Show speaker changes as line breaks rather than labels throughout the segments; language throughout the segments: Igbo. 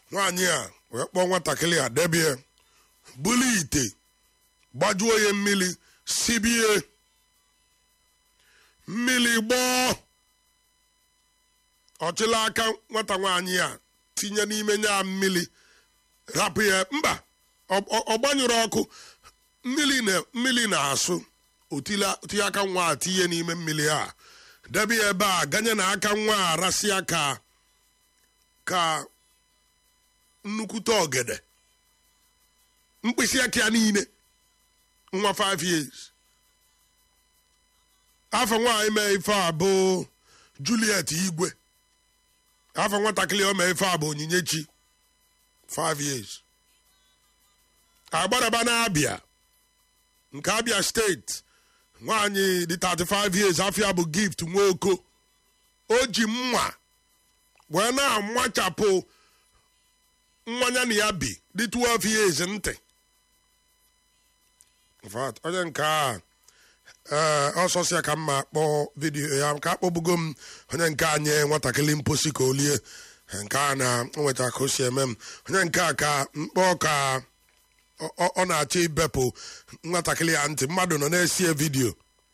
nwaanyị a wee kpọọ nwatakịrị a debie buli ite gbajuo ya mmiri sibie mmiri gbọọ ọchịla aka nwata nwaanyị a tinye n'ime nya mmiri rapụ ya mba ọ gbanyụrụ ọkụ mmiri na-asụ otinye aka nwa a tinye n'ime mmiri a debe ya ebe a ganye na aka nwa a rasịa ka ka nnukwute ogede mkpịsị aka ya niile nwa 5 years afọ nwaanyị mee ife a bụ Juliet Igwe afọ nwatakịrị o mee ife a bụ Onyinyechi 5 years agbadaba na-abịa nke abịa steeti nwaanyị dị 35 years afịa bụ gift nwaoko o ji mma wee na-amachapụ mmanya na ya bi dị 12 years ntị onye nke a ee ọsọsịa ka mma kpọọ vidiyo ya ka akpọbugo m onye nke a nye nwatakịrị mposi ka o lie nke a na nweta ka o si eme m onye nke a ka mkpọ ka ọ na-achọ ibepụ nwatakịrị ya ntị mmadụ nọ na-esie vidiyo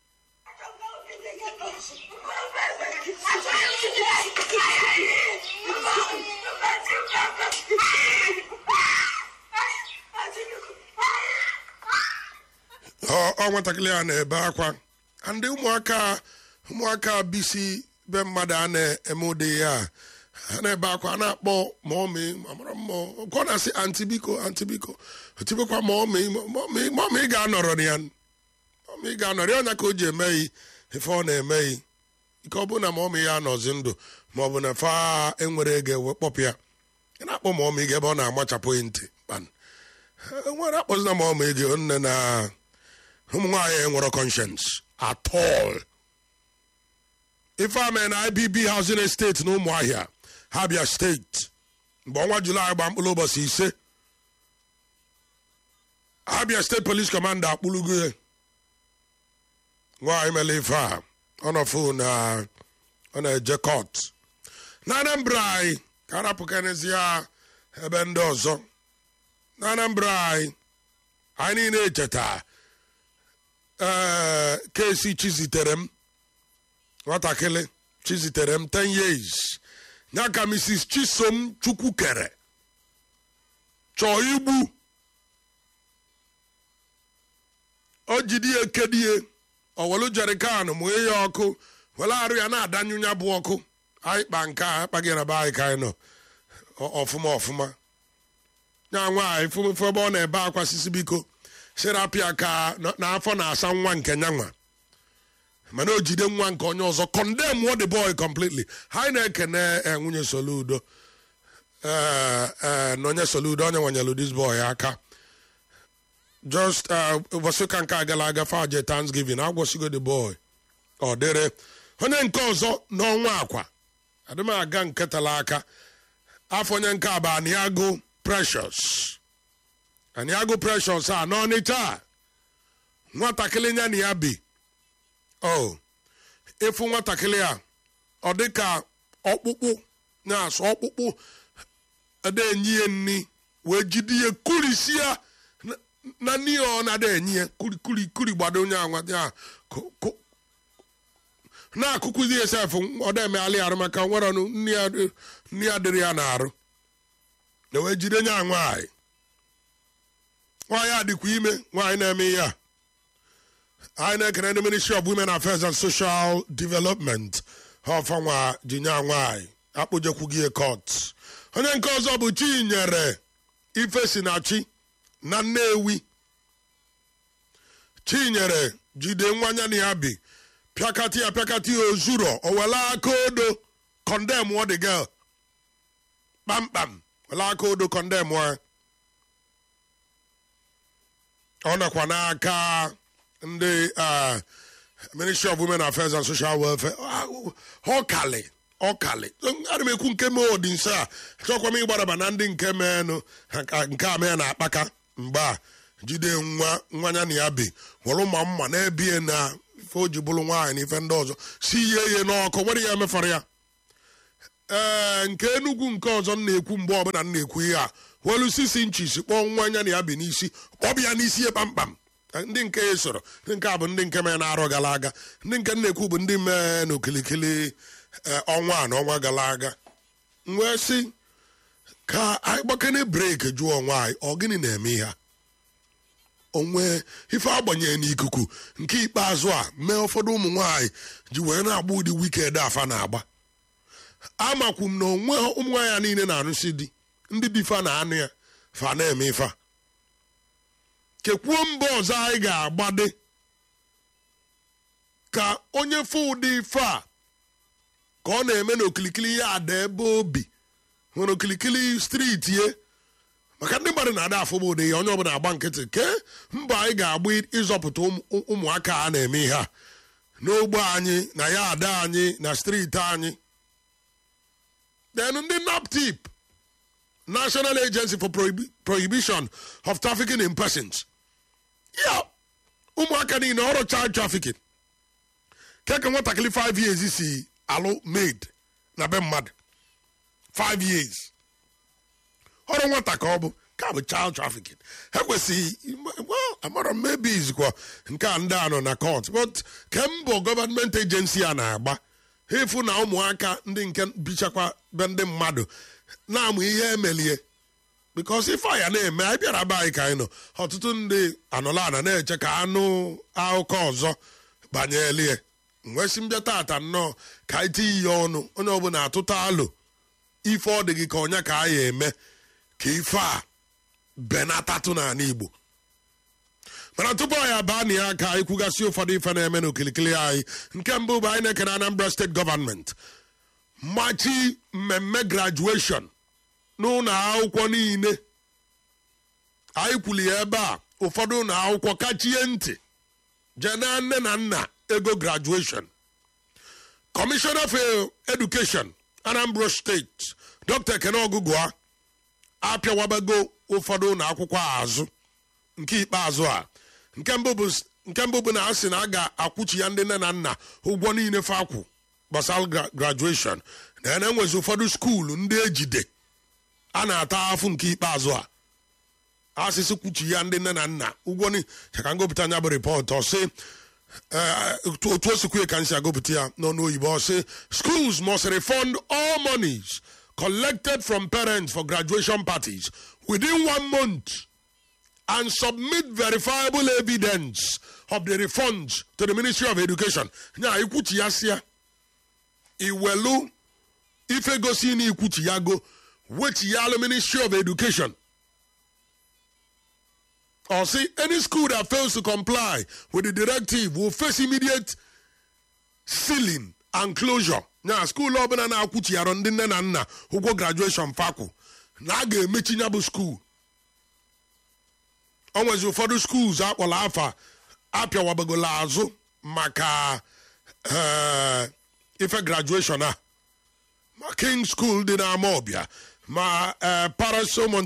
ọ nwatakịrị a na-ebe akwa ndị ụmụaka ụmụaka bisi be mmadụ a na-eme ụdị ya ha na-ebe akwa na-akpọ mọmị amara mmụọ ọ na-asị antibiko antibiko otibekwa mọmị mọmị ga-anọrọ ya mọmị ga-anọrọ ya ọnya ka o ji emeghị ife ọ na-emeghị ike ọ bụ na mọmị ya anọzi ndụ ma ọ bụ na fa enwere ego ewe kpọpụ ya ị na-akpọ mọmị gị ebe ọ na-amachapụghị ntị nwere akpọzina mọmị gị nne na ụmụ nwaanyị enwere conscience at all ife a mere na ibb housing estate na ụmụahịa Abia steeti mgbe ọnwa julaị gba mkpụrụ ụbọchị ise Abia steeti police commander akpụlugo ya nwaanyị mere ife a ọ nọfụ na ọ na-eje court na Anambra anyị ka arapụkanezi ya ebe ndị ọzọ na Anambra anyị anyị niile echeta ee kesi chizitere m nwatakịrị chizitere m 10 years ya ka mrs chisom chukwukere chọọ igbu o jidi ya ekedie owelu jerikan mụnye ya ọkụ were arụ ya na-adanyụ ya bụ ọkụ anyị kpa nke a akpaghị na be anyị ka anyị nọ ọfụma ọfụma ya nwaanyị fụmfụ ebe ọ na-ebe akwa sisi biko serapia ka n'afọ na-asa nwa nke nyanwa mana o jide nwa nke onye ọzọ condemn what the boy completely ha na-ekene nwunye soludo na onye soludo onye nwanyelu this boy aka just ụbọchị ụka nke agala aga faje thanksgiving agwọsigo the boy ọ dịrị onye nke ọzọ n'ọnwa akwa adịm aga nke tala aka afọ onye nke abụ aniago precious aniago precious a n'ọnịcha nwatakịrị nya na ya bi o ịfụ nwatakịrị a ọ dị ka ọkpụkpụ na-asụ ọkpụkpụ ada-enyi ya nni wee jide ya kurisi ya na nni ọ na-ada enyi ya kuri kuri gbado onye anwa ya na-akụkụzi ya sef ọ da-emeghalị arụ maka nwere ọnụ nni ya dịrị ya na-arụ na wee jide nya nwaanyị nwaanyị adịkwa ime nwaanyị na-eme ihe a anyị na-ekene ndị ministry of women affairs and social development ha ọfanwa jinya nwaanyị akpụjekwughị court onye nke ọzọ bụ chinyere ifesinachi na nnewi chinyere jide nwanya na ya bi pịakati ya pịakati ya ozuro owele aka odo condemn ọ the girl kpamkpam wele aka odo condemn ọ ọ nọkwa n'aka ndị ministry of women affairs and social welfare ọkali ọkali ana m ekwu nke mee odi nso a achọkwa m ịgbaraba na ndị nke meenụ nke a mee na akpaka mgbe a jide nwa nwanya na ya bi were ma mma na-ebie na ife o ji bụrụ nwaanyị na ife ndị ọzọ si ihe ihe n'ọkụ nwere ya emefara ya ee nke enugwu nke ọzọ m na-ekwu mgbe ọbụla m na-ekwu ihe a welu sisi nchis kpọọ nwa anya na ya bi n'isi kpọbịa n'isi ya kpamkpam ndị nke ya soro ndị nke a bụ ndị nke mee na-arọ gara aga ndị nke m na-ekwu bụ ndị mee n'okilikili ọnwa a na ọnwa gara aga m wee sị ka anyị gbakene breki jụọ onwe anyị ọ gịnị na-eme ihe a onwe ife agbanyere n'ikuku nke ikpeazụ a mee ụfọdụ ụmụ nwaanyị ji wee na-agba ụdị wiked afa na-agba amakwu m na onwe ụmụ nwaanyị niile na-arụsi di ndị dị fa na anụ ya fa na-eme ife a kekwuo mba ọzọ anyị ga-agbade ka onye fụ ụdị ife a ka ọ na-eme n'okilikili ya ada ebe obi hụrụ okilikili striti ye maka ndị mmadụ na-ada afụba ụdị ya onye ọbụla agba nkịtị ke mbọ anyị ga-agba ịzọpụta ụmụaka a na-eme ihe a n'ogbe anyị na ya ada anyị na striti anyị then ndị naptip national agency for Prohib- prohibition of trafficking in persons ya ụmụaka niile ọrụ child trafficking keka nwatakịrị 5 years si alụ maid na be mmadụ 5 years ọrụ nwata ka ọ bụ ka bụ child trafficking ha kwesịghị well amara m maybe izikwa nke a ndị a nọ na court but kembụ gọọmenti agency a na-agba ha efu na ụmụaka ndị nke bichakwa be ndị mmadụ na-amụ ihe emelie bikos ife a ya na-eme anyị bịara be anyị ka anyị nọ ọtụtụ ndị anọla ana na-eche ka anụ akụkọ ọzọ banyelie nwesị mbịa tata nnọọ ka anyị tinye ihe ọnụ onye ọbụla atụta alụ ife ọ dị gị ka ọnya ka anyị eme ka ife a benatatụ n'ala igbo mana tupu anyị abaa na ya ka anyị kwugasị ụfọdụ ife na-eme n'okilikili anyị nke mbụ bụ anyị na-ekene anambra steeti gọvanmenti machi mmemme grajueshọn n'ụlọ akwụkwọ niile anyị kwuli ya ebe a ụfọdụ ụlọ akwụkwọ kachie ntị jee na nne na nna ego grajueshọn kọmishọna for edukeshọn anambra steeti dr ekene ọgụgụa apịawabago ụfọdụ ụlọ akwụkwọ azụ nke ikpeazụ a nke mbụ bụ nke mbụ bụ na a sị na a ga-akwụchi ya ndị nne na nna ụgwọ niile fakwụ gbasara grajueshọn na ya na-enwezi ụfọdụ skuulu ndị ejide a na-ata afụ nke ikpeazụ a asịsị kwuchi ya ndị nne na nna ụgwọ ni ka ngopụta anya bụ rịpọtụ ọsị otu o sikwu ka nsi agụpụta ya n'ọnụ oyibo ọsị schools must refund all monies collected from parents for graduation parties within one month and submit verifiable evidence of the refunds to the ministry of education nya ikwuchi ya sịa iwelu ife gosi na ikwuchi ya go wechi ya alụ ministry of education or say any school that fails to comply with the directive will face immediate sealing and closure. na skuul ọbụla na-akwụchighara ndị nne na nna ụgwọ grajueshọn fakwụ na a ga-emechi ya bụ skuul o nwezi ụfọdụ skuuls akpọrọ afa apịawabagola azụ maka ife grajueshọn a ma king school dị n'ama ọbịa ma parasolomon